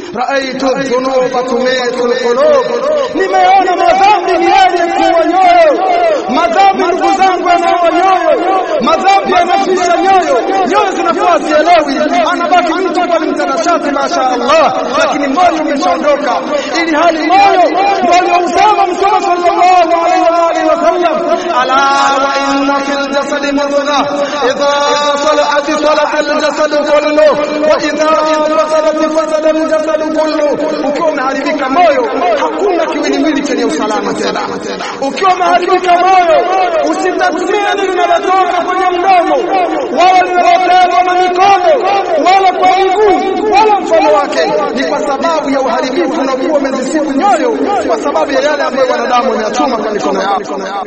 raaitu dhunuba tumitu alqulub, nimeona madhambi ni yenye kuwa nyoyo. Madhambi ndugu zangu yanaua nyoyo, madhambi yanafisha nyoyo, nyoyo zinakuwa zielewi, anabaki mtu kwa mtanashati, masha Allah, lakini moyo umeshaondoka, ili hali moyo ndio aliyousema Mtume sallallahu alaihi wa alihi wasallam, ala wa inna fil jasadi mudghah idha salahat salaha al-jasad kullu wa idha fasadat fasada al-jasad kullu. Ukiwa umeharibika moyo, hakuna kiwiliwili chenye usalama tena. Ukiwa umeharibika moyo, usitathmini linalotoka kwenye mdomo wala linalotoka na mikono wala kwa miguu wala mfano wake, ni kwa sababu ya uharibifu unaokuwa umezisibu nyoyo, kwa sababu ya yale ambayo wanadamu wameyachuma kwa mikono yao.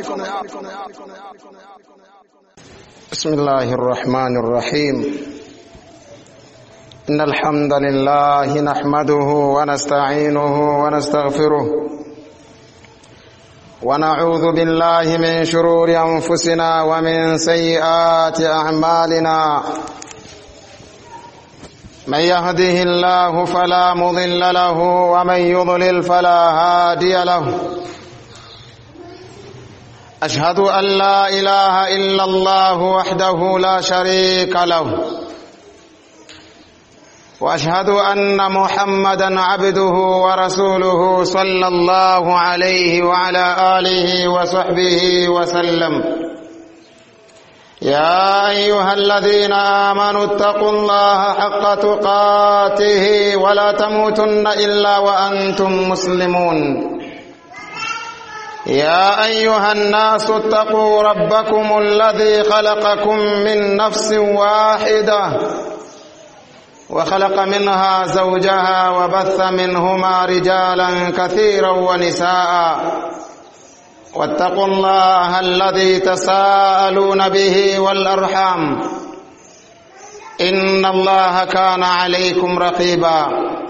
بسم الله الرحمن الرحيم إن الحمد لله نحمده ونستعينه ونستغفره ونعوذ بالله من شرور أنفسنا ومن سيئات أعمالنا من يهده الله فلا مضل له ومن يضلل فلا هادي له أشهد أن لا إله إلا الله وحده لا شريك له وأشهد أن محمدا عبده ورسوله صلى الله عليه وعلى آله وصحبه وسلم يا أيها الذين آمنوا اتقوا الله حق تقاته ولا تموتن إلا وأنتم مسلمون يا أيها الناس اتقوا ربكم الذي خلقكم من نفس واحدة وخلق منها زوجها وبث منهما رجالا كثيرا ونساء واتقوا الله الذي تساءلون به والأرحام إن الله كان عليكم رقيبا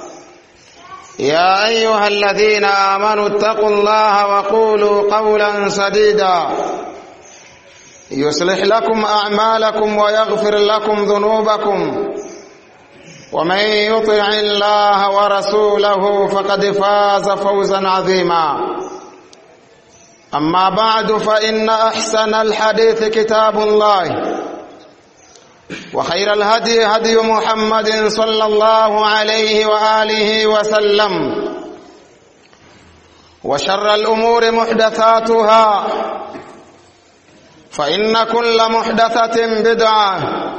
يا أيها الذين آمنوا اتقوا الله وقولوا قولا سديدا يصلح لكم أعمالكم ويغفر لكم ذنوبكم ومن يطع الله ورسوله فقد فاز فوزا عظيما أما بعد فإن أحسن الحديث كتاب الله وخير الهدي هدي محمد صلى الله عليه وآله وسلم وشر الأمور محدثاتها فإن كل محدثة بدعة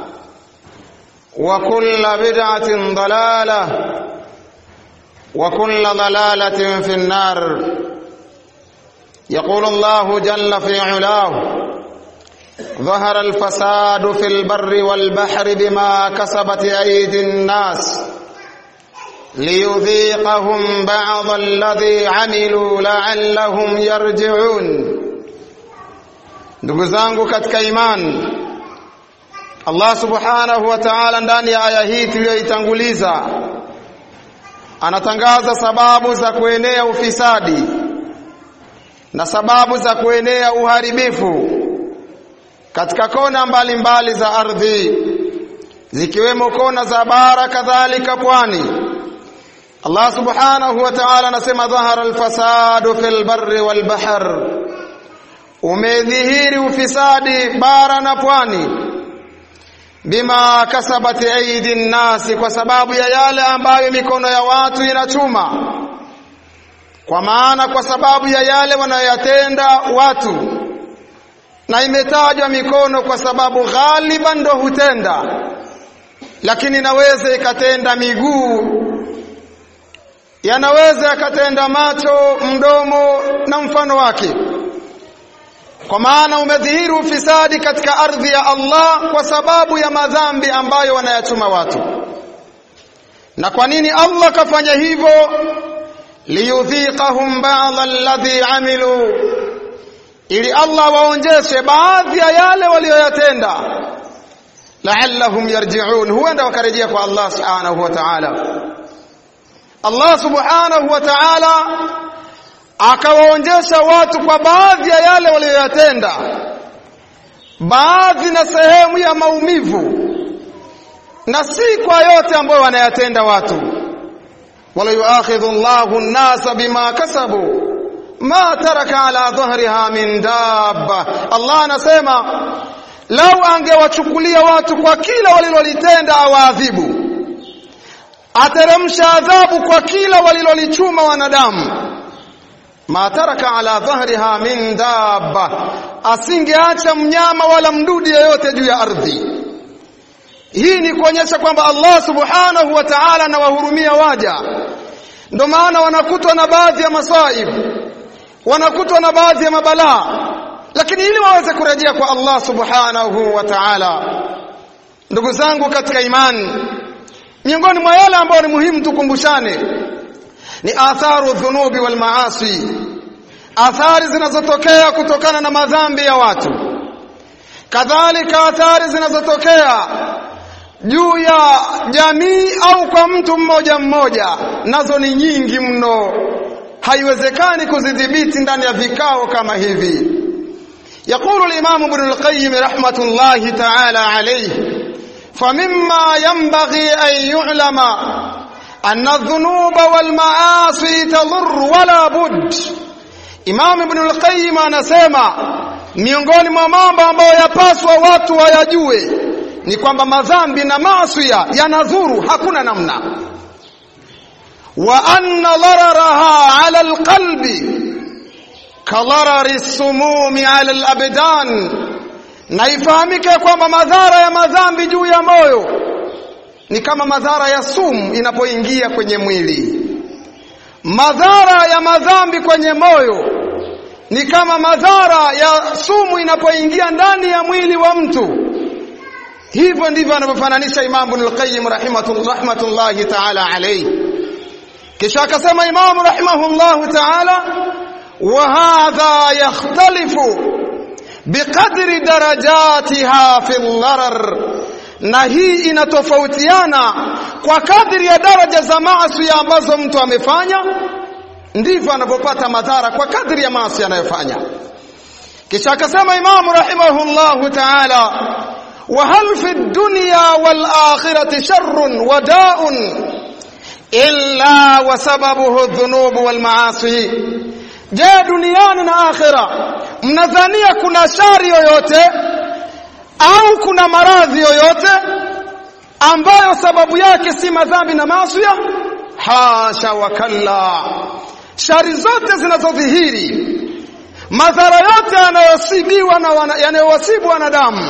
وكل بدعة ضلالة وكل ضلالة في النار يقول الله جل في علاه ظهر الفساد في البر والبحر بما كسبت أيدي الناس ليذيقهم بعض الذي عملوا لعلهم yarji'un ndugu zangu katika imani Allah subhanahu wa ta'ala ndani ya aya hii tuliyoitanguliza anatangaza sababu za kuenea ufisadi na sababu za kuenea uharibifu katika kona mbalimbali mbali za ardhi zikiwemo kona za bara kadhalika pwani Allah subhanahu wa ta'ala anasema dhahara alfasadu fil barri wal bahr umedhihiri ufisadi bara na pwani bima kasabati aidi nnasi kwa sababu ya yale ambayo mikono ya watu inachuma kwa maana kwa sababu ya yale wanayoyatenda watu na imetajwa mikono kwa sababu ghaliban ndo hutenda lakini inaweza ikatenda miguu yanaweza yakatenda macho mdomo na mfano wake kwa maana umedhihiri ufisadi katika ardhi ya Allah kwa sababu ya madhambi ambayo wanayachuma watu na kwa nini Allah kafanya hivyo liyudhiqahum ba'd alladhi amilu ili Allah waonjeshe baadhi ya yale walioyatenda la'allahum yarji'un huenda wakarejea kwa Allah subhanahu wa ta'ala Allah subhanahu wa ta'ala akawaonjesha watu kwa baadhi ya yale walioyatenda baadhi na sehemu ya maumivu na si kwa yote ambayo wanayatenda watu wala yuakhidhu Allahu an-nasa bima kasabu ma taraka ala dhahriha min dabba Allah anasema lau angewachukulia watu kwa kila walilolitenda awaadhibu ateremsha adhabu kwa kila walilolichuma wanadamu ma taraka ala dhahriha min dabba asingeacha mnyama wala mdudu yeyote juu ya ardhi hii ni kuonyesha kwamba Allah subhanahu wa ta'ala anawahurumia waja ndio maana wanakutwa na baadhi ya masaib wanakutwa na baadhi ya mabalaa lakini ili waweze kurejea kwa Allah subhanahu wa ta'ala ndugu zangu katika imani miongoni mwa yale ambayo ni muhimu tukumbushane ni atharu dhunubi wal maasi athari zinazotokea kutokana na madhambi ya watu kadhalika athari zinazotokea juu ya jamii au kwa mtu mmoja mmoja nazo ni nyingi mno haiwezekani kuzidhibiti ndani ya vikao kama hivi يقول الإمام ابن القيم رحمة الله تعالى عليه فمما ينبغي أن يعلم أن الذنوب والمعاصي تضر ولا بد Imam Ibn al-Qayyim anasema miongoni mwa mambo ambayo yapaswa watu wayajue ni kwamba madhambi na maasi yanadhuru hakuna namna wa anna dararaha ala alqalbi kadharari sumumi ala alabdan na ifahamike kwamba madhara ya madhambi juu ya moyo ni kama madhara ya sumu inapoingia kwenye mwili madhara ya madhambi kwenye moyo ni kama madhara ya sumu inapoingia ndani ya mwili wa mtu hivyo ndivyo anavyofananisha Imam Ibn al-Qayyim rahmatullahi ta'ala alayhi kisha akasema Imam rahimahullah ta'ala wa hadha yakhtalifu biqadri darajatiha fi al-gharar na hii inatofautiana kwa kadri ya daraja za maasi ambazo mtu amefanya ndivyo anavyopata madhara kwa kadri ya maasi anayofanya kisha akasema imamu rahimahullahu ta'ala wa hal fi dunya wal akhirati sharrun wa da'un illa wa sababuhu dhunub wal maasi je duniani na akhira mnadhania kuna shari yoyote au kuna maradhi yoyote ambayo sababu yake si madhambi na maasi hasha wa kalla shari zote zinazodhihiri madhara yote yanayosibiwa na yanayowasibu wanadamu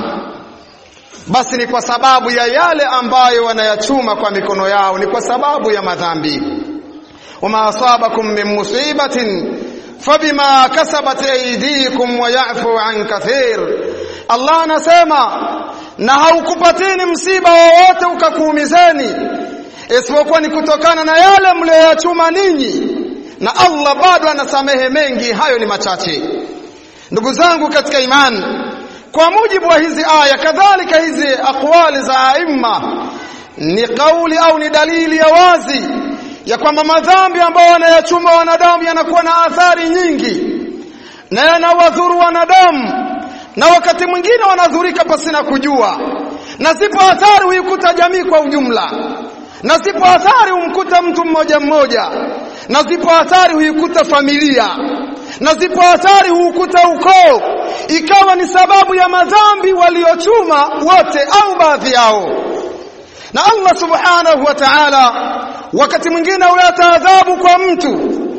basi ni kwa sababu ya yale ambayo wanayachuma kwa mikono yao ni kwa sababu ya madhambi wama asabakum min musibatin fabima kasabat aydikum wa ya'fu an kathir Allah anasema na haukupatini msiba wowote ukakuumizeni isipokuwa ni kutokana na yale mliyoyachuma ninyi na Allah bado anasamehe mengi hayo ni machache ndugu zangu katika imani kwa mujibu wa hizi aya kadhalika hizi aqwali za aima ni kauli au ni dalili ya wazi ya kwamba madhambi ambayo wanayachuma wanadamu yanakuwa na athari nyingi na yanawadhuru wanadamu na wakati mwingine wanadhurika pasina kujua na zipo athari huikuta jamii kwa ujumla na zipo athari humkuta mtu mmoja mmoja na zipo athari huikuta familia na zipo athari huukuta ukoo ikawa ni sababu ya madhambi waliochuma wote au baadhi yao na Allah subhanahu wa ta'ala wakati mwingine huleta adhabu kwa mtu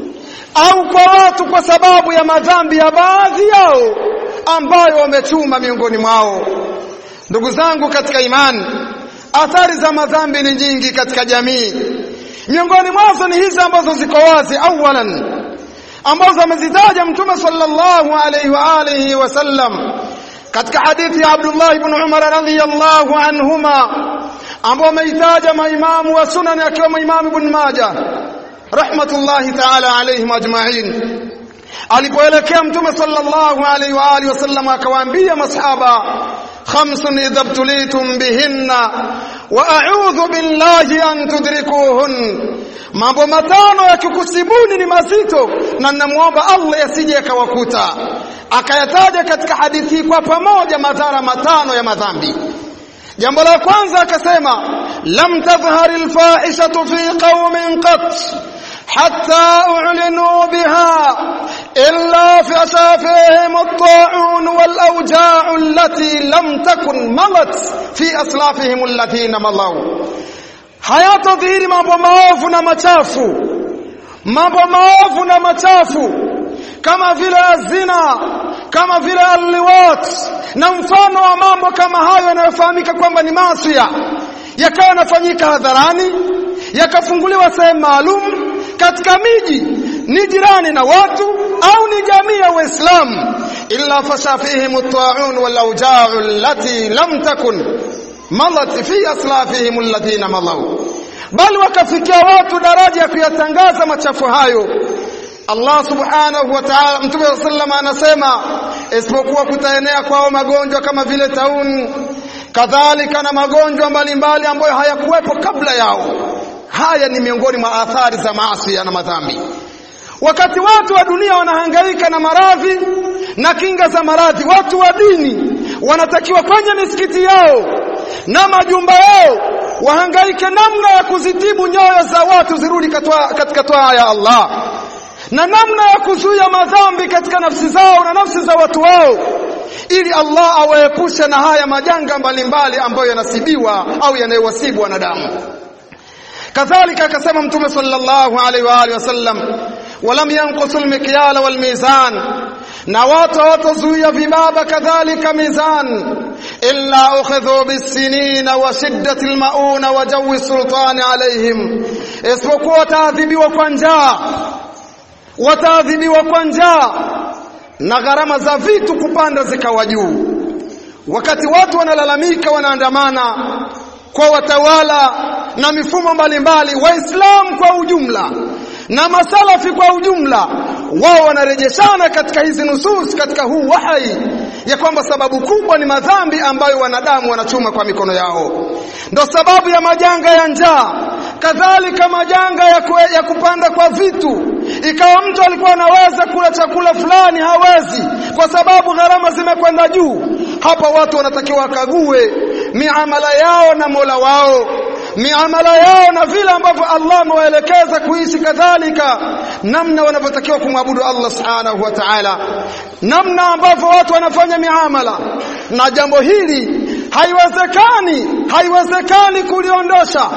au kwa watu kwa sababu ya madhambi ya baadhi yao ambayo wamechuma miongoni mwao ndugu zangu katika imani athari za madhambi ni nyingi katika jamii miongoni mwazo ni hizi ambazo ziko wazi awalan ambazo amezitaja mtume sallallahu alayhi wa alihi wasallam katika hadithi ya Abdullah ibn Umar radhiyallahu anhuma ambao ameitaja maimamu wa sunan akiwemo Imam Ibn Majah rahmatullahi ta'ala alayhim ajma'in alipoelekea mtume sallallahu alayhi wa alihi wasallam akawaambia masahaba khamsun idha btulitum bihinna wa a'udhu billahi an tudrikuhun mambo matano yakikusibuni ni mazito na ninamuomba Allah yasije yakawakuta akayataja katika hadithi kwa pamoja madhara matano ya madhambi jambo la kwanza akasema lam tadhhar alfahishatu fi qaumin qat hatta u'linu biha illa fi asafihim at-ta'un wal awja'u allati lam takun malat fi aslafihim alladhina malaw hayatadhihiri mambo maovu na machafu mambo maovu na machafu kama vile zina kama vile alliwat na mfano wa mambo kama hayo yanayofahamika kwamba ni maasiya yakawa yanafanyika hadharani yakafunguliwa sehemu maalum katika miji ni jirani na watu au ni jamii ya Uislamu illa fasha fihim at-ta'un wal awja'u allati lam takun malat fi aslafihim alladhina malaw bali wakafikia watu daraja ya kuyatangaza machafu hayo Allah subhanahu wa ta'ala Mtume sallam anasema isipokuwa kutaenea kwao magonjwa kama vile tauni kadhalika na magonjwa mbalimbali ambayo hayakuwepo kabla yao haya ni miongoni mwa athari za maasi na madhambi wakati watu wa dunia wanahangaika na maradhi na kinga za maradhi watu wa dini wanatakiwa kwenye misikiti yao na majumba yao wahangaike namna ya kuzitibu nyoyo za watu zirudi katika toa ya Allah na namna ya kuzuia madhambi katika nafsi zao na nafsi za watu wao ili Allah awaepushe na haya majanga mbalimbali ambayo yanasibiwa au yanayowasibu wanadamu kadhalika akasema mtume sallallahu alaihi wa alihi wasallam walam yanqusu almikyala walmizan na watu hawatazuia vibaba kadhalika mizan illa ukhidhu bisinina wa shiddati almauna wa jawi sultani alaihim isipokuwa wataadhibiwa kwa njaa wataadhibiwa kwa njaa na gharama za vitu kupanda zikawa juu wakati watu wanalalamika wanaandamana kwa watawala na mifumo mbalimbali waislamu kwa ujumla na masalafi kwa ujumla wao wanarejeshana katika hizi nusus katika huu wahai ya kwamba sababu kubwa ni madhambi ambayo wanadamu wanachuma kwa mikono yao ndo sababu ya majanga ya njaa kadhalika majanga ya, kue, ya kupanda kwa vitu ikawa mtu alikuwa anaweza kula chakula fulani hawezi kwa sababu gharama zimekwenda juu hapa watu wanatakiwa wakague miamala yao na Mola wao miamala yao na vile ambavyo Allah amewaelekeza kuishi kadhalika namna wanavyotakiwa kumwabudu Allah subhanahu wa ta'ala namna ambavyo watu wanafanya miamala na jambo hili haiwezekani haiwezekani kuliondosha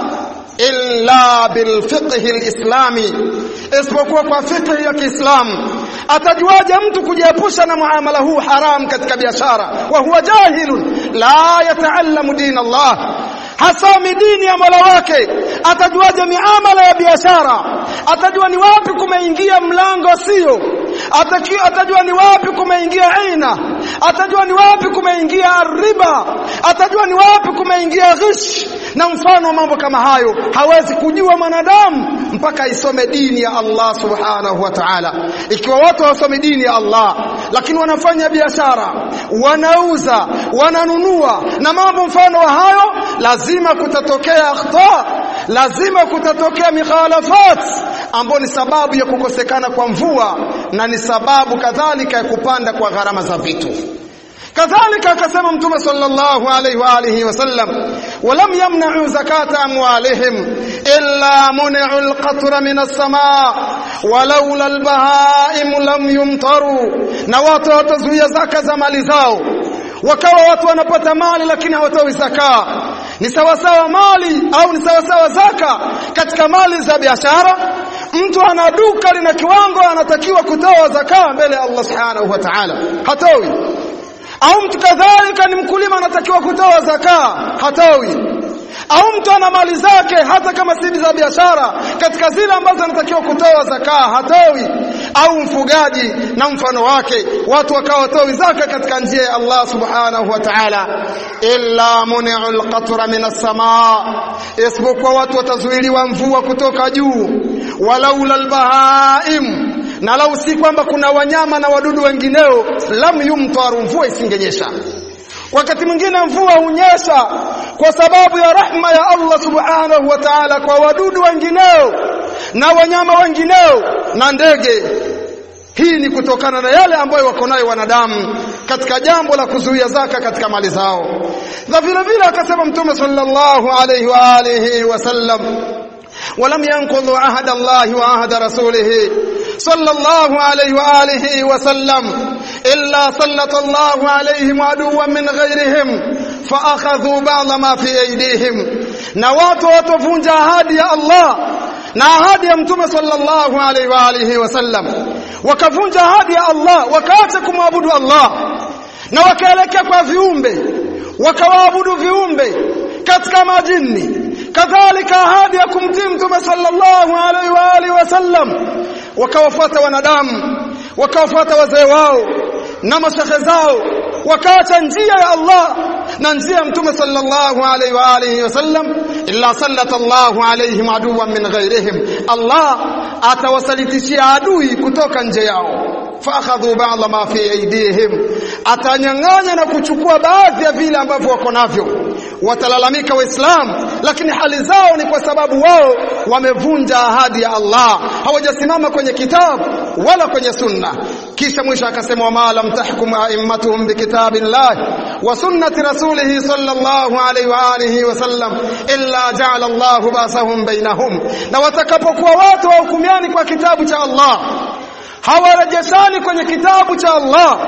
illa bilfiqhi alislami isipokuwa kwa fiqhi ya Kiislamu atajuaje mtu kujiepusha na muamala huu haram katika biashara wa huwa jahilun la yataallamu din Allah hasomi dini ya Mola wake atajuaje miamala ya biashara atajua ni wapi kumeingia mlango sio atajua ni wapi kumeingia aina atajua ni wapi kumeingia riba atajua ni wapi kumeingia ghish na mfano wa mambo kama hayo hawezi kujua mwanadamu mpaka isome dini ya Allah subhanahu wa ta'ala ikiwa watu hawasomi dini ya Allah lakini wanafanya biashara wanauza wananunua na mambo mfano wa hayo lazima kutatokea akhta lazima kutatokea mikhalafat ambao ni sababu ya kukosekana kwa mvua na ni sababu kadhalika ya kupanda kwa gharama za vitu kadhalika akasema mtume sallallahu alayhi wa alihi wasallam walam yamna'u zakata amwalihim illa mun'u alqatra min as-samaa walaula albahaim lam yumtaru na watu watazuia zaka za mali zao wakawa watu wanapata mali lakini hawatoi zaka ni sawasawa mali au ni sawasawa zaka katika mali za biashara mtu ana duka lina kiwango anatakiwa kutoa zaka mbele ya Allah subhanahu wa ta'ala hatoi au mtu kadhalika ni mkulima anatakiwa kutoa zaka hatoi au mtu ana mali zake hata kama si za biashara katika zile ambazo anatakiwa kutoa zaka hatoi au mfugaji na mfano wake watu wakawa watoi zaka katika njia ya Allah subhanahu wa ta'ala illa muni'ul qatra minas samaa isipokuwa watu watazuiliwa mvua kutoka juu walaula albahaim na lau si kwamba kuna wanyama na wadudu wengineo lam yumtaru mvua isingenyesha wakati mwingine mvua hunyesha kwa sababu ya rahma ya Allah subhanahu wa ta'ala kwa wadudu wengineo na wanyama wengineo na ndege hii ni kutokana na yale ambayo wako nayo wanadamu katika jambo la kuzuia zaka katika mali zao na vile vile akasema mtume sallallahu alayhi wa alihi wasallam ولم ينقضوا عهد الله وعهد رسوله صلى الله عليه وآله وسلم إلا سلط الله عليهم عدوا من غيرهم فأخذوا بعض ما في أيديهم نوات وتفنج هادي الله na ahadi ya mtume sallallahu alaihi wa alihi wasallam wakavunja ahadi ya Allah wakaacha kumwabudu Allah na wakaelekea kwa viumbe wakawaabudu viumbe katika majini kadhalika ahadi ya kumtii mtume sallallahu alaihi wa alihi wasallam wakawafuata wanadamu wakawafuata wazee wao na mashehe zao wakaacha njia ya Allah na njia ya mtume sallallahu alaihi wa alihi wasallam illa sallata Allahu alaihim aduwan min ghairihim Allah atawasalitishia adui kutoka nje yao faakhadhu ba'dha ma fi aydihim atanyang'anya na kuchukua baadhi ya vile ambavyo wako navyo watalalamika waislamu lakini hali zao ni kwa sababu wao wamevunja ahadi ya Allah hawajasimama kwenye kitabu wala kwenye sunna kisha mwisho akasema wama lam tahkum a'immatuhum bikitabillah wa sunnati rasulih sallallahu alayhi wa alihi wa sallam illa ja'ala Allah basahum bainahum na watakapokuwa watu wahukumiani kwa kitabu cha Allah hawarejeshani kwenye kitabu cha Allah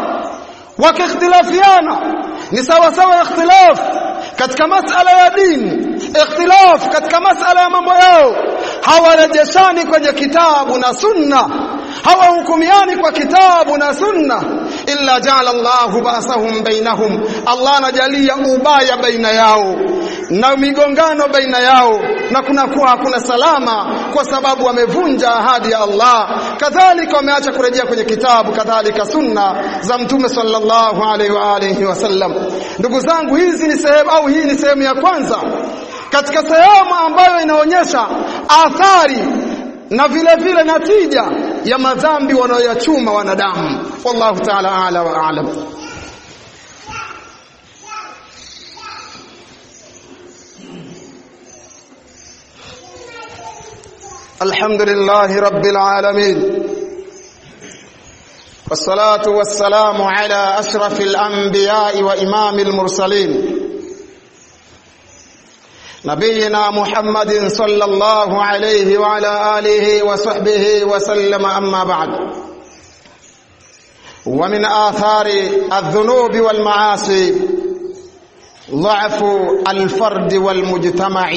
wakikhtilafiana ni sawa sawa ikhtilaf katika masala ya dini ikhtilaf katika masala ya mambo yao hawarejeshani kwenye kitabu na sunna hawahukumiani kwa kitabu na sunna illa ja'ala Allahu ba'sahum bainahum Allah anajalia ubaya baina yao na migongano baina yao na kunakuwa hakuna salama kwa sababu wamevunja ahadi ya Allah kadhalika wameacha kurejea kwenye kitabu kadhalika sunna za mtume sallallahu alaihi wa alihi wasallam ndugu zangu hizi ni sehemu au hii ni sehemu ya kwanza katika sehemu ambayo inaonyesha athari na vile vile natija ya madhambi wanayoyachuma wanadamu wallahu ta'ala a'la wa a'lam الحمد لله رب العالمين والصلاة والسلام على أشرف الأنبياء وإمام المرسلين نبينا محمد صلى الله عليه وعلى آله وصحبه وسلم أما بعد ومن آثار الذنوب والمعاصي ضعف الفرد والمجتمع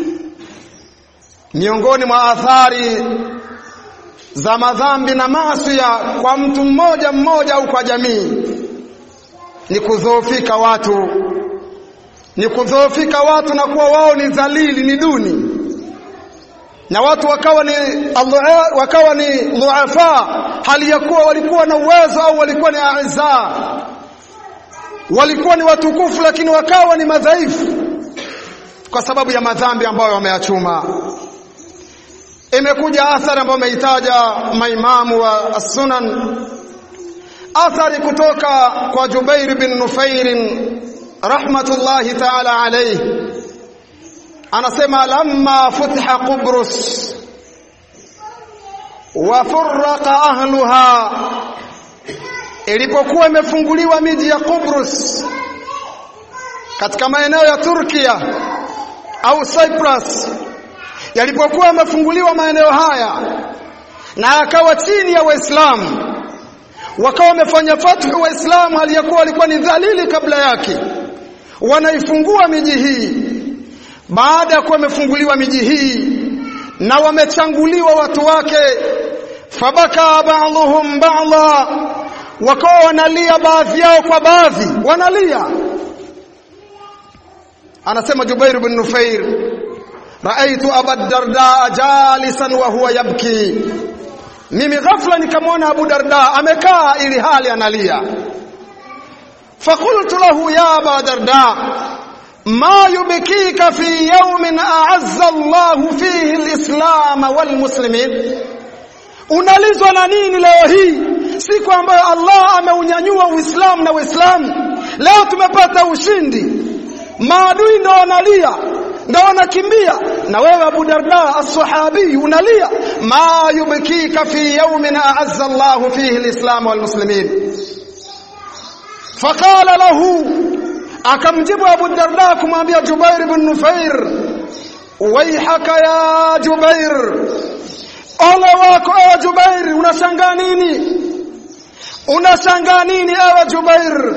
miongoni mwa athari za madhambi na maasi kwa mtu mmoja mmoja au kwa jamii ni kudhoofika watu ni kudhoofika watu na kuwa wao ni dhalili ni duni na watu wakawa ni wakawa ni dhuafa hali ya kuwa walikuwa na uwezo au walikuwa ni aiza walikuwa ni watukufu lakini wakawa ni madhaifu kwa sababu ya madhambi ambayo wameyachuma imekuja athari ambayo ameitaja maimamu wa as-sunan athari kutoka kwa Jubair bin Nufair rahmatullahi ta'ala alayhi anasema lamma futiha Qubrus wa furraqa ahluha ilipokuwa imefunguliwa miji ya Qubrus katika maeneo ya Turkia au Cyprus yalipokuwa yamefunguliwa maeneo haya na akawa chini ya Waislamu wakawa wamefanya fathu Waislamu aliyakuwa walikuwa ni dhalili kabla yake wanaifungua miji hii baada ya kuwa wamefunguliwa miji hii na wamechanguliwa watu wake fabaka ba'dhum ba'dha wakawa wanalia baadhi yao kwa baadhi wanalia anasema Jubair bin Nufair raaitu Abu Darda jalisan wa huwa yabki mimi ghafla nikamwona Abu Darda amekaa ili hali analia fakultu lahu ya Abu Darda ma yubkika fi yawmin a'azza Allah fihi al-islam wal muslimin unalizwa na nini leo hii siku ambayo Allah ameunyanyua Uislamu na Waislamu leo tumepata ushindi maadui ndo wanalia ndo wanakimbia na wewe Abu Darda as-sahabi unalia ma yubkika fi yawmin a'azza Allah fihi al-islam wal muslimin faqala lahu akamjibu Abu Darda kumwambia Jubair ibn Nufair waihaka ya Jubair ole wako ewe Jubair unashangaa nini unashangaa nini ewe Jubair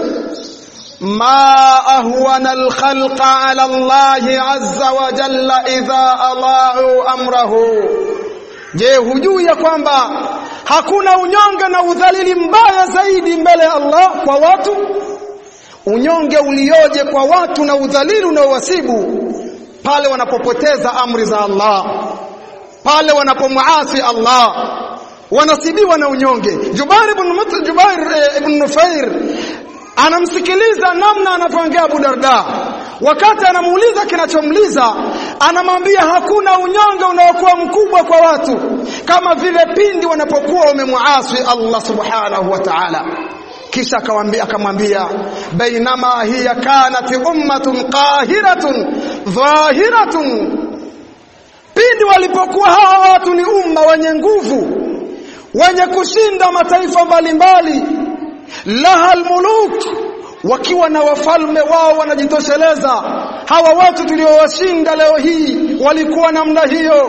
ma ahwana alkhalqa ala Allah azza wa jalla idha alau amrahu je hujui ya kwamba hakuna unyonge na udhalili mbaya zaidi mbele ya Allah kwa watu unyonge ulioje kwa watu na udhalili unaowasibu pale wanapopoteza amri za Allah pale wanapomuasi Allah wanasibiwa na unyonge Jubair ibn Jubair eh, ibn Nufair anamsikiliza namna anavyoongea Abu Darda wakati anamuuliza kinachomliza anamwambia hakuna unyonge unaokuwa mkubwa kwa watu kama vile pindi wanapokuwa wamemuasi Allah subhanahu wa ta'ala kisha akamwambia akamwambia bainama hiya kanat ummatun qahiratun dhahiratun pindi walipokuwa hawa watu ni umma wenye nguvu wenye kushinda mataifa mbalimbali laha almuluk wakiwa na wafalme wao wanajitosheleza hawa watu tuliowashinda leo hii walikuwa namna hiyo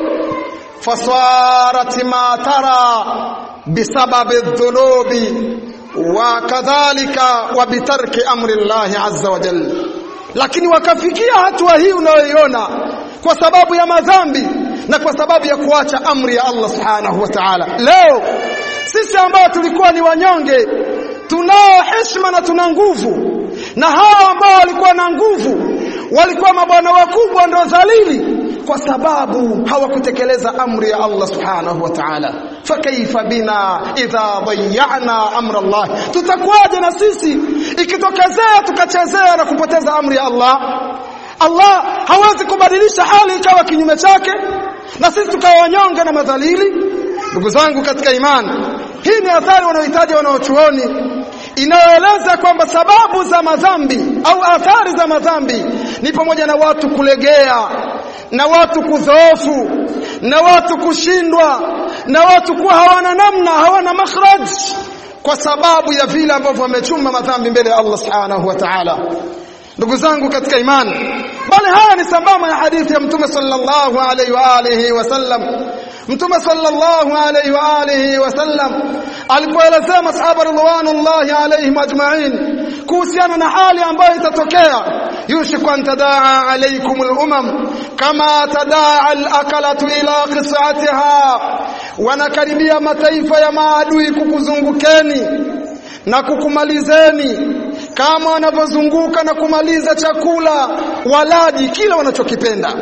fasarat ma tara bisababi dhunubi wa kadhalika wa bitarki amri Allah azza wa jalla lakini wakafikia hatua hii unayoiona kwa sababu ya madhambi na kwa sababu ya kuacha amri ya Allah subhanahu wa ta'ala leo sisi ambao tulikuwa ni wanyonge tunao heshima na tuna nguvu na hao ambao walikuwa na nguvu walikuwa mabwana wakubwa ndio dhalili kwa sababu hawakutekeleza amri ya Allah subhanahu wa ta'ala fakaifa bina idha dayyana amra Allah tutakuwaje na sisi ikitokezea tukachezea na kupoteza amri ya Allah Allah hawezi kubadilisha hali ikawa kinyume chake na sisi tukawa wanyonge na madhalili ndugu zangu katika imani hii ni athari wanaohitaji wanaochuoni inayoeleza kwamba sababu za madhambi au athari za madhambi ni pamoja na watu kulegea na watu kudhoofu na watu kushindwa na watu kuwa hawana namna hawana makhraj kwa sababu ya vile ambavyo wamechuma madhambi mbele ya Allah subhanahu wa ta'ala ndugu zangu katika imani bali haya ni sambamba ya hadithi ya mtume sallallahu alaihi wa alihi wasallam mtume sallallahu alaihi wa alihi wasallam alipoelezea masahaba ridwanullahi alaihim ajma'in kuhusiana na hali ambayo itatokea yushiku an tadaa alaikum al-umam kama tadaa al-akalatu ila qis'atiha wanakaribia mataifa ya maadui kukuzungukeni na kukumalizeni kama wanavyozunguka na kumaliza chakula walaji kila wanachokipenda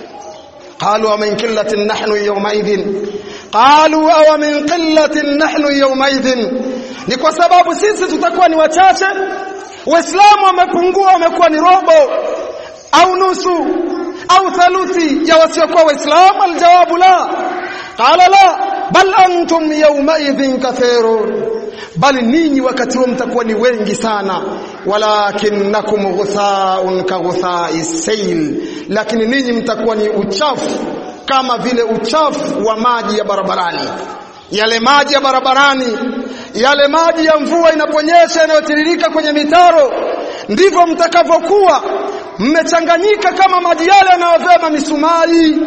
قالوا ومن قلة نحن يومئذ قالوا أو من قلة نحن يومئذ ni kwa sababu sisi tutakuwa ni wachache waislamu wamepungua wamekuwa ni robo au nusu au thaluthi ya wasiokuwa waislamu aljawabu la qala la bal antum yawmaidhin kathirun bali ninyi wakati huo mtakuwa ni wengi sana walakinnakum ghuthaun ka ghuthai sayl lakini ninyi mtakuwa ni uchafu kama vile uchafu wa maji ya barabarani yale maji ya barabarani yale maji ya mvua inaponyesha yanayotiririka kwenye mitaro ndivyo mtakavyokuwa mmechanganyika kama maji yale yanayovema misumari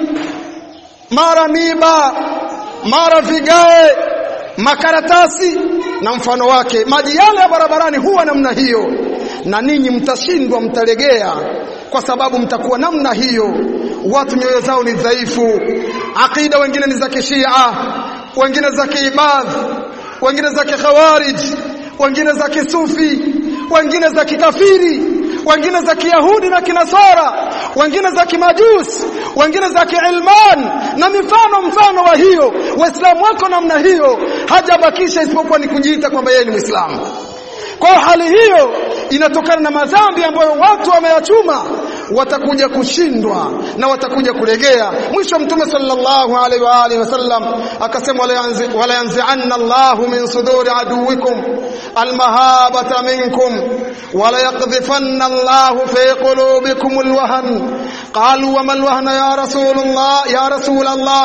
mara miba mara vigae makaratasi na mfano wake maji yale ya barabarani huwa namna hiyo na ninyi mtashindwa mtalegea kwa sababu mtakuwa namna hiyo watu nyoyo zao ni dhaifu akida wengine ni za kishia wengine za kiibadh wengine za kikhawarij wengine za kisufi wengine za kikafiri wengine za kiyahudi na kinasara wengine za kimajusi wengine za kiilman na mifano mfano wa hiyo waislamu wako namna hiyo hajabakisha isipokuwa ni kujiita kwamba yeye ni muislamu kwa hali hiyo inatokana na madhambi ambayo watu wameyachuma watakuja kushindwa na watakuja kulegea mwisho mtume sallallahu alaihi wa alihi wasallam akasema wala yanzi'anna Allahu min suduri aduwikum almahabata minkum wala yaqdhifanna Allahu fi qulubikum alwahn qalu wa mal wahna ya rasulullah ya rasulullah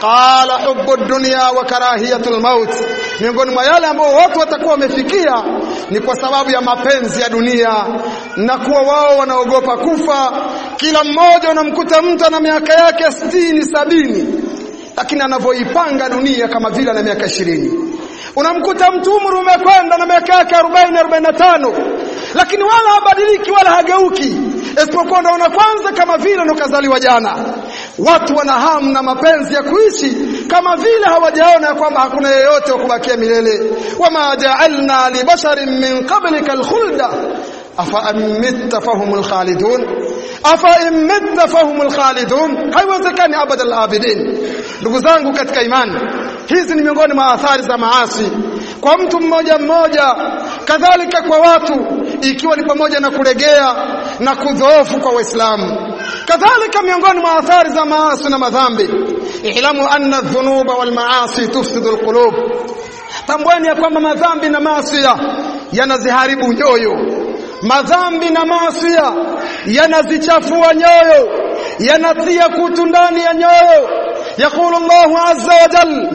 qala hubbu ad-dunya wa karahiyatul maut miongoni mwa yale ambao watu watakuwa wamefikia ni kwa sababu ya mapenzi ya dunia na kuwa wao wanaogopa kufa kila mmoja unamkuta mtu ana miaka yake sitini sabini lakini anavyoipanga dunia kama vile ana miaka ishirini unamkuta mtu umri umekwenda na miaka yake 40 45 lakini wala habadiliki wala hageuki isipokuwa unaona kwanza kama vile ndo kazaliwa jana watu wana hamu na mapenzi ya kuishi kama vile hawajaona ya kwamba hakuna yeyote wa kubakia milele wama ja'alna li basharin min qablika alkhulda afa amitta fahumul khalidun afa imitta fahumul khalidun haiwezekani abadal abidin ndugu zangu katika imani hizi ni miongoni mwa athari za maasi kwa mtu mmoja mmoja kadhalika kwa watu ikiwa ni pamoja na kulegea na kudhoofu kwa waislamu kadhalika miongoni mwa athari za maasi na madhambi ihlamu anna dhunuba wal maasi tufsidu alqulub tambueni ya kwamba madhambi na maasi yanaziharibu nyoyo madhambi na maasi yanazichafua nyoyo yanatia kutu ndani ya nyoyo يقول الله عز وجل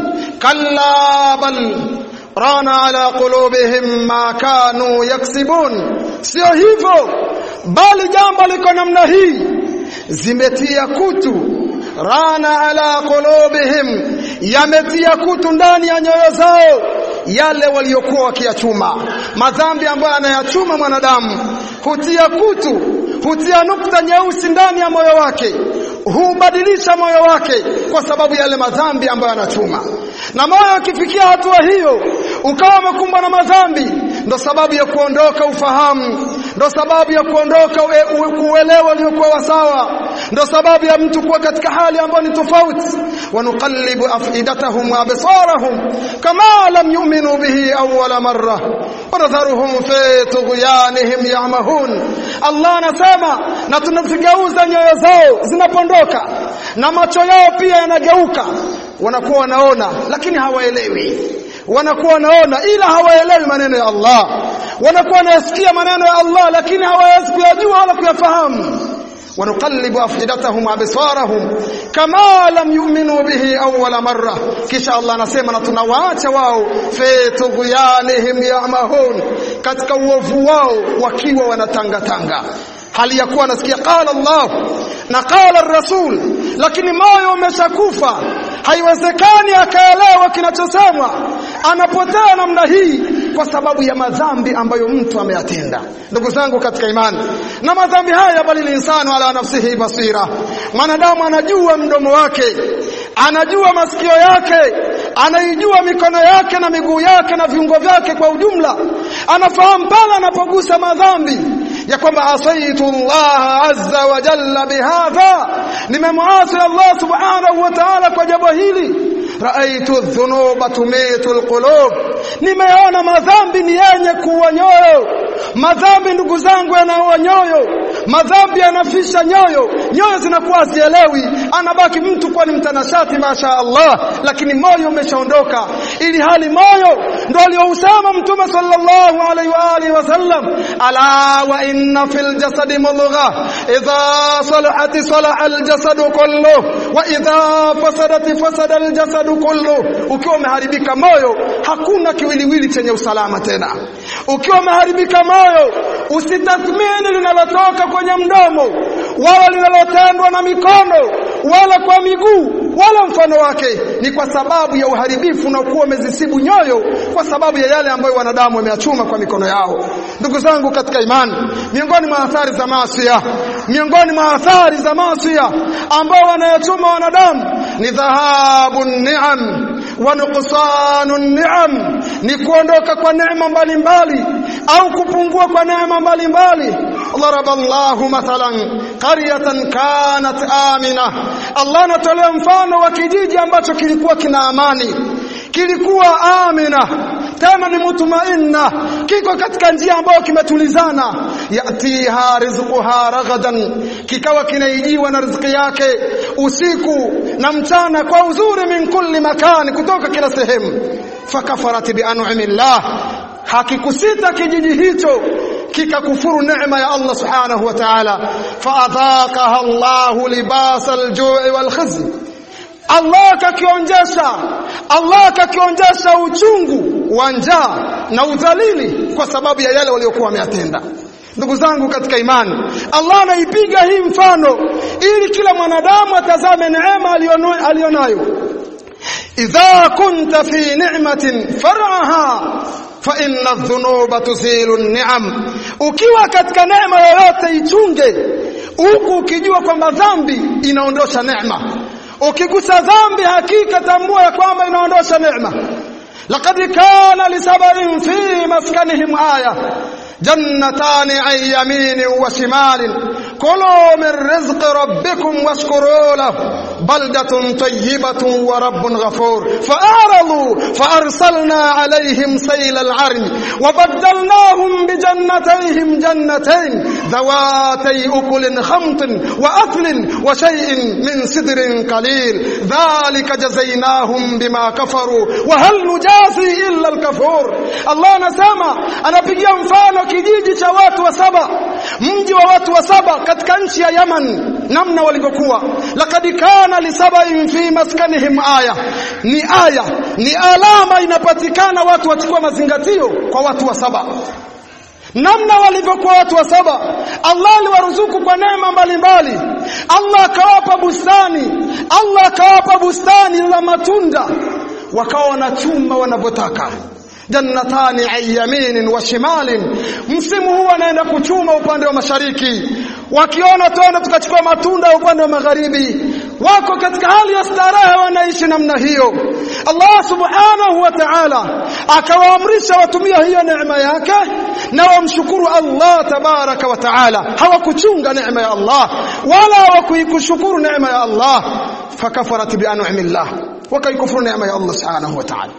كلا بل ران على قلوبهم ما كانوا يكسبون sio hivyo bali jambo liko namna hii zimetia kutu rana ala qulubihim yametia kutu ndani ya nyoyo zao yale waliokuwa wakiyachuma madhambi ambayo anayachuma mwanadamu hutia kutu hutia nukta nyeusi ndani ya moyo wake hubadilisha moyo wake kwa sababu yale madhambi ambayo anachuma na moyo ukifikia hatua hiyo ukawa umekumbwa na madhambi ndo sababu ya kuondoka ufahamu ndo sababu ya kuondoka kuelewa uliokuwa sawa ndo sababu ya mtu kuwa katika hali ambayo ni tofauti wanuqallibu afidatahum wa absarahum kama lam yu'minu bihi awwala marra wanadharuhum fi tughyanihim ya'mahun Allah anasema na tunazigeuza nyoyo zao zinapondoka na macho yao pia yanageuka wanakuwa wanaona lakini hawaelewi wanakuwa wanaona ila hawaelewi maneno ya Allah wanakuwa wanasikia maneno ya Allah lakini hawawezi kuyajua wala kuyafahamu ونقلب أفئدتهم وأبصارهم كما لم يؤمنوا به أول مرة كش الله نسيما نتنواcha wao fi tughyanihim ya'mahun katika uovu wao wakiwa wanatangatanga hali ya kuwa nasikia qala Allah na qala rasul lakini moyo umeshakufa haiwezekani akaelewa kinachosemwa anapotea namna hii kwa sababu ya madhambi ambayo mtu ameyatenda ndugu zangu katika imani na madhambi haya bali linsanu ala nafsihi basira mwanadamu anajua mdomo wake anajua masikio yake anaijua mikono yake na miguu yake na viungo vyake kwa ujumla anafahamu pale anapogusa madhambi ya kwamba asaitu Allah azza wa jalla bihadha nimemwasi Allah subhanahu wa ta'ala kwa jambo hili raaitu dhunuba tumitu alqulub nimeona madhambi ni yenye kuwa nyoyo madhambi ndugu zangu yanaua nyoyo madhambi yanafisha nyoyo nyoyo zinakuwa zielewi anabaki mtu kwa ni mtanashati masha Allah lakini moyo umeshaondoka ili hali moyo ndio aliousema mtume sallallahu alaihi wa alihi wasallam ala wa inna fil jasadi mulgha idha salahat salaha al jasadu kullu wa idha fasadat fasada al jasadu kullu ukiwa umeharibika moyo hakuna kiwiliwili chenye usalama tena ukiwa umeharibika moyo usitathmini linalotoka kwenye mdomo wala linalotendwa na mikono wala kwa miguu wala mfano wake ni kwa sababu ya uharibifu unaokuwa umezisibu nyoyo kwa sababu ya yale ambayo wanadamu wameyachuma kwa mikono yao ndugu zangu katika imani miongoni mwa athari za maasi miongoni mwa athari za maasi ambao wanayachuma wanadamu ni dhahabu ni'am wa nuqsanu ni'am ni kuondoka kwa neema mbalimbali au kupungua kwa neema mbalimbali ضرب الله مثلا قرية كانت آمنة Allah anatolea mfano wa kijiji ambacho kilikuwa kina amani kilikuwa amina tena ni mutmainna kiko katika njia ambayo kimetulizana yatiha rizquha ragadan kikawa kinaijiwa na riziki yake usiku na mchana kwa uzuri min kulli makani kutoka kila sehemu fakafarat bi an'amillah hakikusita kijiji hicho kikakufuru neema ya Allah subhanahu wa ta'ala faadhaqaha Allah libas al-ju'i wal khizy Allah akakionjesha Allah akakionjesha uchungu wa njaa na udhalili kwa sababu ya yale waliokuwa wameyatenda ndugu zangu katika imani Allah anaipiga hii mfano ili kila mwanadamu atazame neema alionayo idha kunta fi ni'matin far'aha fa inna adh-dhunuba tuzilu an-ni'am ukiwa katika neema yoyote ichunge huku ukijua kwamba dhambi inaondosha neema ukigusa dhambi hakika tambua ya kwamba inaondosha neema laqad kana lisabarin fi maskanihim aya جنتان عن يمين وشمال كلوا من رزق ربكم واشكروا له بلدة طيبة ورب غفور فأعرضوا فأرسلنا عليهم سيل العرم وبدلناهم بجنتيهم جنتين ذواتي أكل خمط وأثل وشيء من سدر قليل ذلك جزيناهم بما كفروا وهل نجازي إلا الكفور الله نسامى أنا بيجي mfano kijiji cha watu wa saba mji wa watu wa saba katika nchi ya Yaman namna walivyokuwa laqad kana lisabain fi maskanihim aya ni aya ni alama inapatikana watu wachukua mazingatio kwa watu wa saba namna walivyokuwa watu wa saba Allah aliwaruzuku kwa neema mbalimbali Allah akawapa bustani Allah akawapa bustani la matunda wakawa wanachuma wanavyotaka jannatani an yaminin wa shimalin msimu huu anaenda kuchuma upande wa mashariki wakiona tuende tukachukua matunda upande wa magharibi wako katika hali ya starehe wanaishi namna hiyo Allah subhanahu wa ta'ala akawaamrisha watumia hiyo neema yake na wamshukuru Allah tabaraka wa ta'ala hawakuchunga neema ya Allah wala hawakuikushukuru neema ya Allah fakafarat bi an'amillah wakaikufuru neema ya Allah subhanahu wa ta'ala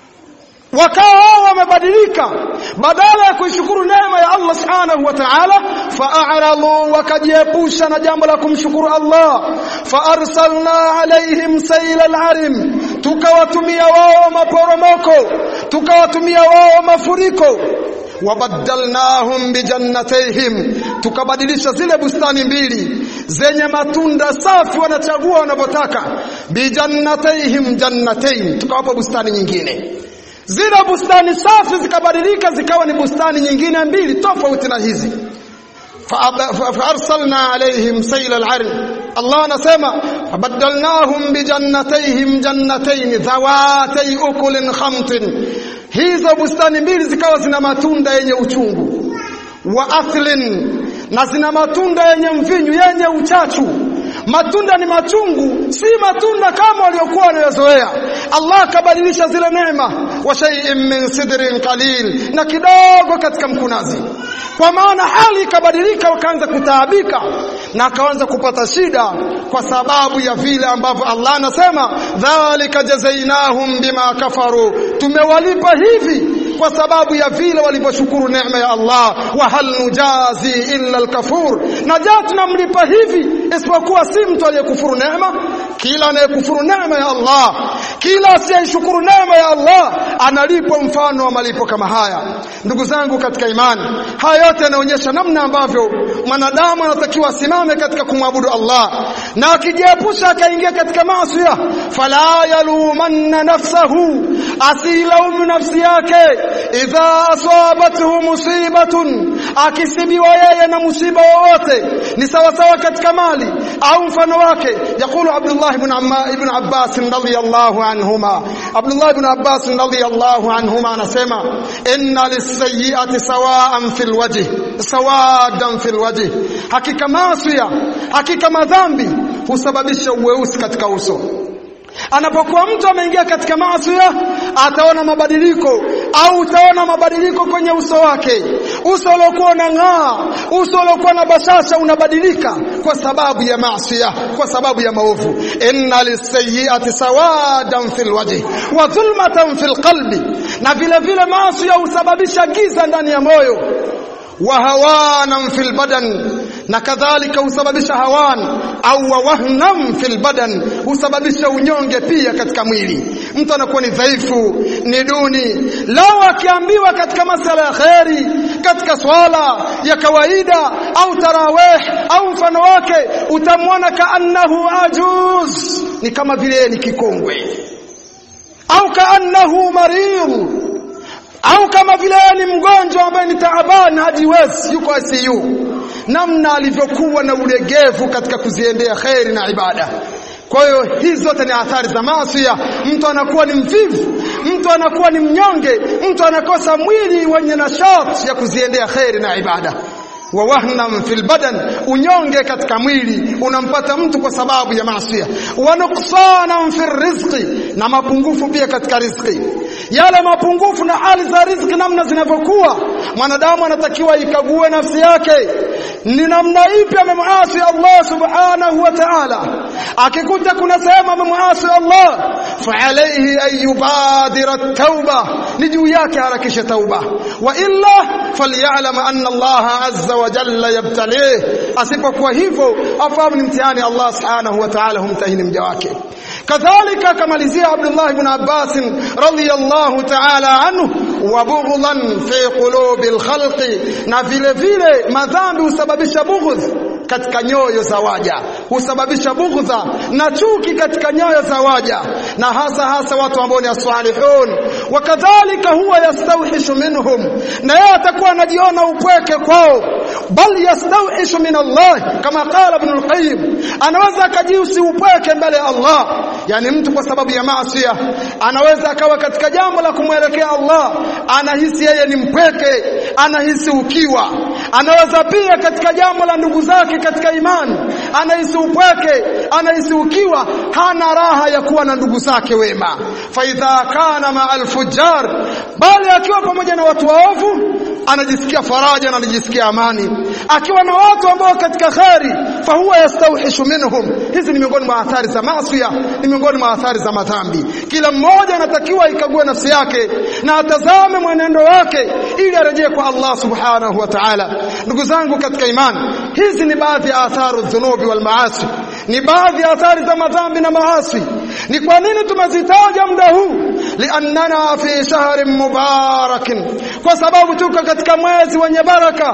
wakawa wao wamebadilika badala ya kuishukuru neema ya Allah subhanahu wa ta'ala fa'aradu wakajiepusha na jambo la kumshukuru Allah fa'arsalna alaihim sayla al-arim tukawatumia wao maporomoko tukawatumia wao mafuriko wabadalnahum bijannatayhim tukabadilisha zile bustani mbili zenye matunda safi wanachagua wanavyotaka bijannatayhim jannatayn tukawapa bustani nyingine zile bustani safi zikabadilika zikawa ni bustani nyingine mbili tofauti na hizi فارسلنا عليهم سيل العرم الله anasema fabadalnahum bijannatayhim jannatayn dhawatay ukulin khamtin hizo bustani mbili zikawa zina matunda yenye uchungu wa athlin na zina matunda yenye mvinyu yenye uchachu matunda ni machungu si matunda kama waliokuwa wanayozoea Allah akabadilisha zile neema wa shay'in min sidrin qalil na kidogo katika mkunazi kwa maana hali ikabadilika wakaanza kutaabika na akaanza kupata shida kwa sababu ya vile ambavyo Allah anasema dhalika jazainahum bima kafaru tumewalipa hivi kwa sababu ya vile walivyoshukuru neema ya Allah wa hal nujazi illa alkafur na ja tunamlipa hivi isipokuwa si mtu aliyekufuru neema kila anayekufuru neema ya Allah kila asiyeshukuru neema ya Allah analipwa mfano wa malipo kama haya ndugu zangu katika imani haya yote yanaonyesha namna ambavyo mwanadamu anatakiwa asimame katika kumwabudu Allah na akijiepusha akaingia katika maasi fala yalumanna nafsahu asilaumu nafsi yake idha asabathu musibatun akisibiwa yeye na musiba wowote ni sawa sawa katika mali au mfano wake yakulu Abdullah ibn Amma ibn Abbas radhiyallahu anhuma Abdullah ibn Abbas radhiyallahu anhuma anasema inna lis-sayyi'ati sawa'an fil wajh sawadan fil wajh hakika maasiya hakika madhambi husababisha uweusi katika uso anapokuwa mtu ameingia katika maasi ataona mabadiliko au utaona mabadiliko kwenye uso wake uso uliokuwa unang'aa uso uliokuwa na bashasha unabadilika kwa sababu ya maasi kwa sababu ya maovu inna lisayyiati sawadan fil wajhi wa dhulmatan fil qalbi na vile vile maasi husababisha giza ndani ya moyo wa hawanan fil badan na kadhalika husababisha hawan au wahnan fil badan husababisha unyonge pia katika mwili mtu anakuwa ni dhaifu ni duni lao akiambiwa katika masala ya kheri katika swala ya kawaida au tarawih au mfano wake utamwona kaannahu ajuz ni kama vile ni kikongwe au kaannahu marid au kama vile ni mgonjwa ambaye ni taabani hajiwezi yuko ICU namna alivyokuwa na ulegevu katika kuziendea kheri na ibada kwa hiyo hizi zote ni athari za maasi mtu anakuwa ni mvivu mtu anakuwa ni mnyonge mtu anakosa mwili wenye nashati ya kuziendea kheri na ibada wa wahnan fil badan unyonge katika mwili unampata mtu kwa sababu ya maasi wa nuqsanan fil rizqi na mapungufu pia katika riziki yale mapungufu na hali za riziki namna zinavyokuwa mwanadamu anatakiwa ikague nafsi yake ni namna ipi amemwasi Allah subhanahu wa ta'ala akikuta kuna sehemu amemwasi Allah fa alayhi an yubadira at-tauba ni juu yake harakisha tauba wa illa falyalam anna Allah azza wa jalla yabtalih asipokuwa hivyo afahamu ni mtihani Allah subhanahu wa ta'ala humtahini mja wake kadhalika akamalizia Abdullah ibn Abbas radhiyallahu ta'ala anhu wa bughdan fi qulubi al-khalqi na vile vile madhambi husababisha bughdh katika nyoyo za waja husababisha bughdha na chuki katika nyoyo za waja na hasa hasa watu ambao ni as-salihun wakadhalika huwa yastawhishu minhum na yeye atakuwa anajiona upweke kwao bal yastawhishu min Allah kama qala ibn al-qayyim anaweza akajiusi upweke mbele ya Allah yani mtu kwa sababu ya maasi anaweza akawa katika jambo la kumwelekea Allah anahisi yeye ni mpweke anahisi ukiwa anaweza pia katika jambo la ndugu zake katika imani anahisi upweke anahisi ukiwa hana raha ya kuwa na ndugu zake wema fa idha kana ma alfujar bali akiwa pamoja na watu waovu anajisikia faraja na anajisikia amani akiwa na watu ambao katika khari fa huwa yastawhishu minhum hizi ni miongoni mwa athari za maasi ni miongoni mwa athari za madhambi kila mmoja anatakiwa ikague nafsi yake na atazame mwenendo wake ili arejee kwa Allah subhanahu wa ta'ala ndugu zangu katika imani hizi ni baadhi ya atharu dhunubi wal maasi ni baadhi ya athari za madhambi na maasi ni kwa nini tumezitaja muda huu liannana fi shahrin mubarakin kwa sababu tuko katika mwezi wenye baraka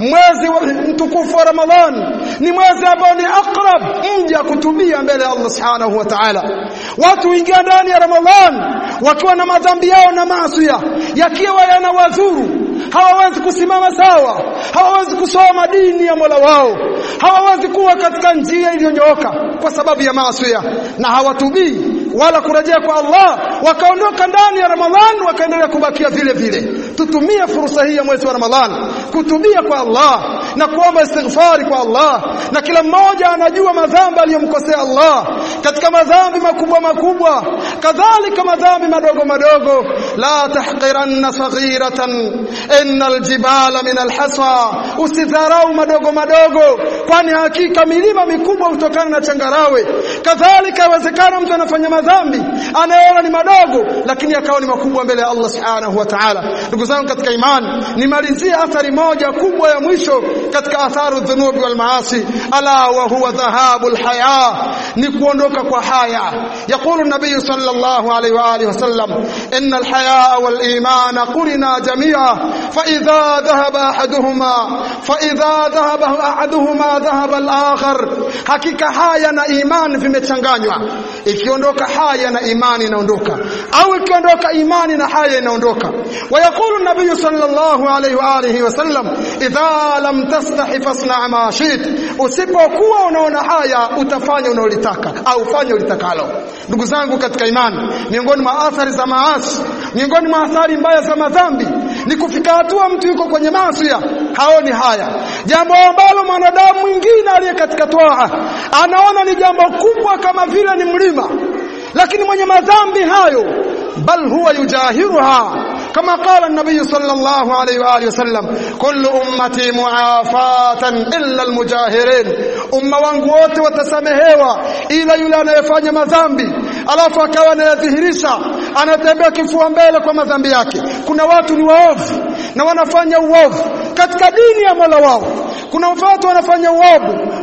mwezi mtukufu wa Ramadhan ni mwezi ambao ni akrab mja kutubia mbele ya Allah subhanahu wa ta'ala watu huingia ndani ya Ramadhan wakiwa na madhambi yao na maasi yakiwa yanawadhuru hawawezi kusimama sawa hawawezi kusoma dini ya Mola wao hawawezi kuwa katika njia iliyonyooka kwa sababu ya maasi na hawatubii wala kurejea kwa Allah wakaondoka ndani ya Ramadhan wakaendelea kubakia vile vile tutumie fursa hii ya mwezi wa Ramadhan kutubia kwa Allah na kuomba istighfari kwa Allah na kila mmoja anajua madhambi aliyomkosea Allah katika madhambi makubwa makubwa kadhalika madhambi madogo madogo la tahqiranna saghiratan innal jibala min alhasa usidharau madogo madogo kwani hakika milima mikubwa hutokana na changarawe kadhalika inawezekana mtu anafanya madhambi anayeona ni madogo lakini akawa ni makubwa mbele ya Allah subhanahu wa ta'ala ndugu zangu katika imani nimalizie athari moja kubwa ya mwisho katika atharu dhunubi wal maasi ala wa huwa dhahabul haya ni kuondoka kwa haya يقول النبي صلى الله عليه واله وسلم ان الحياء والايمان قرنا جميعا فاذا ذهب احدهما فاذا ذهب احدهما ذهب الاخر hakika haya na imani vimechanganywa ikiondoka haya na imani inaondoka au ikiondoka imani na haya inaondoka ويقول النبي صلى الله عليه واله وسلم اذا لم تستحي فاصنع ما شئت usipokuwa unaona haya utafanya unaolitaka au fanya ulitakalo ndugu zangu katika imani miongoni mwa athari za maasi miongoni mwa athari mbaya za madhambi ni kufika hatua mtu yuko kwenye maasi haoni haya jambo ambalo mwanadamu mwingine aliye katika toa anaona ni jambo kubwa kama vile ni mlima lakini mwenye madhambi hayo bal huwa yujahiruha كما قال النبي صلى الله عليه وآله وسلم كل أمتي معافاة إلا المجاهرين umma wangu wote watasamehewa ila yule anayefanya madhambi alafu akawa anayadhihirisha anatembea kifua mbele kwa madhambi yake kuna watu ni waovu na wanafanya uovu katika dini ya Mola wao kuna watu wanafanya uovu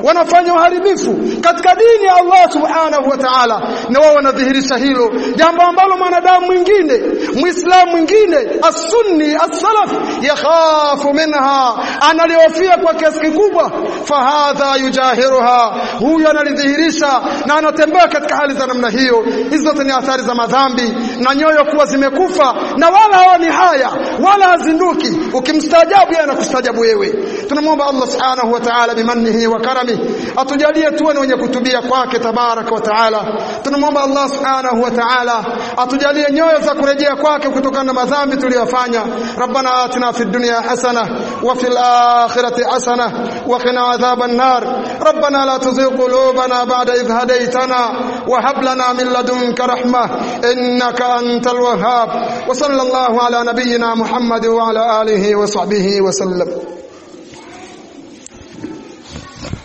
wanafanya uharibifu katika dini ya Allah subhanahu wa ta'ala na wao wanadhihirisha hilo jambo ambalo mwanadamu mwingine muislamu mwingine as-sunni as-salaf yakhafu minha analihofia kwa kiasi kikubwa fahadha yujahiruha huyu analidhihirisha na anatembea katika hali za namna hiyo hizo zote ni athari za madhambi na nyoyo kuwa zimekufa na wala haoni haya wala hazinduki ukimstaajabu yeye anakustajabu wewe tunamwomba Allah subhanahu wa ta'ala bimannihi wa karamihi atujalie tuwe ni wenye kutubia kwake tabaraka wa ta'ala tunamwomba Allah subhanahu wa ta'ala atujalie nyoyo za kurejea kwake kutokana na madhambi tuliyofanya rabbana atina fid dunya hasana wa fil akhirati hasana wa qina adhaban nar rabbana la tuzigh qulubana ba'da idh hadaytana wa hab lana min ladunka rahmah innaka antal wahhab wa sallallahu ala nabiyyina muhammad wa ala alihi wa sahbihi wa sallam